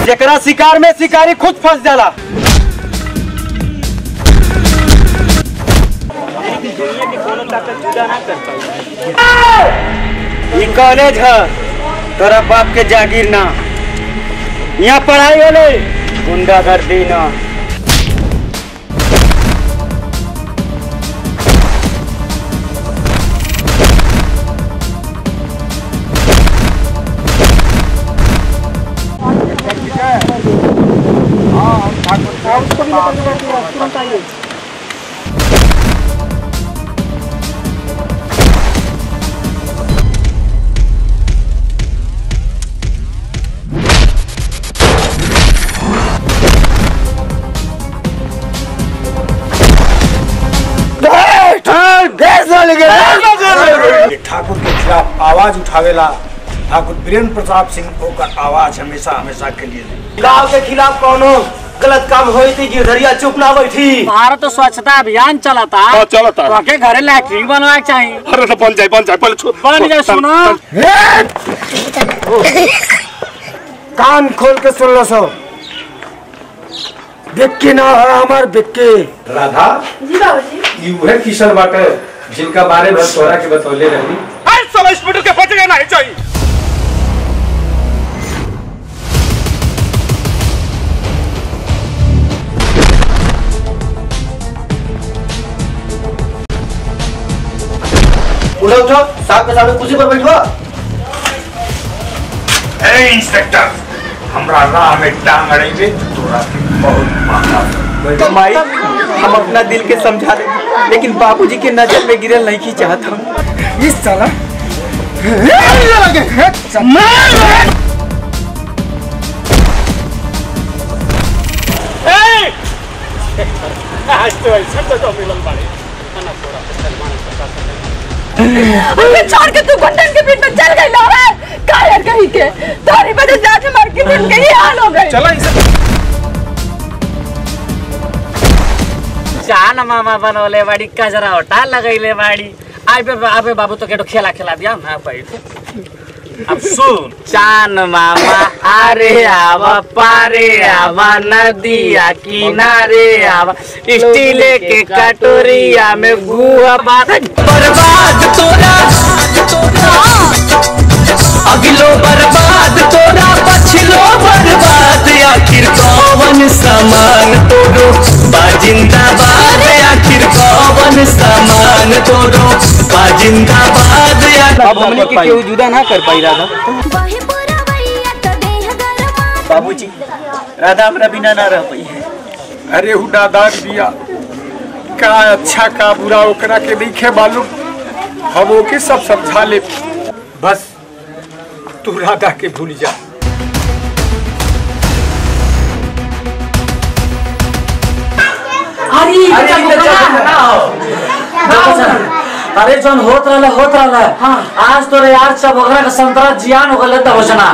जेकरा शिकार में शिकारी खुद फंस जाला ई कॉलेज है तोरा बाप के जागीर ना यहाँ पढ़ाई होले गुंडागर्दी ना ये ठाकुर के खिलाफ आवाज उठावेला ठाकुर वीरेंद्र प्रताप सिंह ओकर आवाज हमेशा हमेशा के लिए गांव के खिलाफ कोनो गलत काम होई थी गिरधरिया चुप ना बैठी भारत तो स्वच्छता अभियान चलाता हाँ, चलता। तो के घरे लैट्रिन बनवाए के चाहिए अरे तो बन जाए बन जाए पहले छो बन जाए सुनो कान खोल के सुन लो सो बिक्की ना है हमार बिक्की राधा जी बाबूजी ई उहे किशन बाटे जिनका बारे में तोरा के बतौले रही अरे सब स्पीड के बच गए नहीं चाहिए उठो उठो साथ के साथ कुर्सी पर बैठो ए इंस्पेक्टर हमरा राह में टांग अड़ेबे तो तोरा के बहुत मारा माई हम अपना दिल के समझा दे लेकिन बाबूजी के नजर में गिरल नहीं की चाहत हम इस साला आज तो ऐसा तो तो मिलन बाड़े हमें छोड़ के तू गुंडन के बीच में चल गई लो है कायर कहीं के तारी वजह से आज हमारे किरण के ही हाल हो गई चला इसे चान मामा बनवले बाड़ी कजरा होटा लगैले बाड़ी आबे आबे बाबू तो केटो खेला खेला दिया ना बैठ अब सुन चान मामा आरे आवा पारे आवा नदिया किनारे आवा स्टीले के कटोरिया में गुआ बात बर्बाद तोरा अगलो बर्बाद तोरा पछलो बर्बाद आखिर कौन सामान तोरो बाजिंदाबाद आखिर कौन सामान तोरो बाजिंदाबाद अब हमने के केहू जुदा ना कर पाई राधा वही पुरवैया तो देह गरमा बाबूजी राधा हमरा बिना ना रह पाई है अरे हुडादार बिया का अच्छा का बुरा ओकरा के देखे मालूम हम ओके सब समझा ले बस तू राधा के भूल जा अरे जौन होत रहले होत रहले आज तोरे यार सब ओकरा के संतरा जियान हो गले त होजना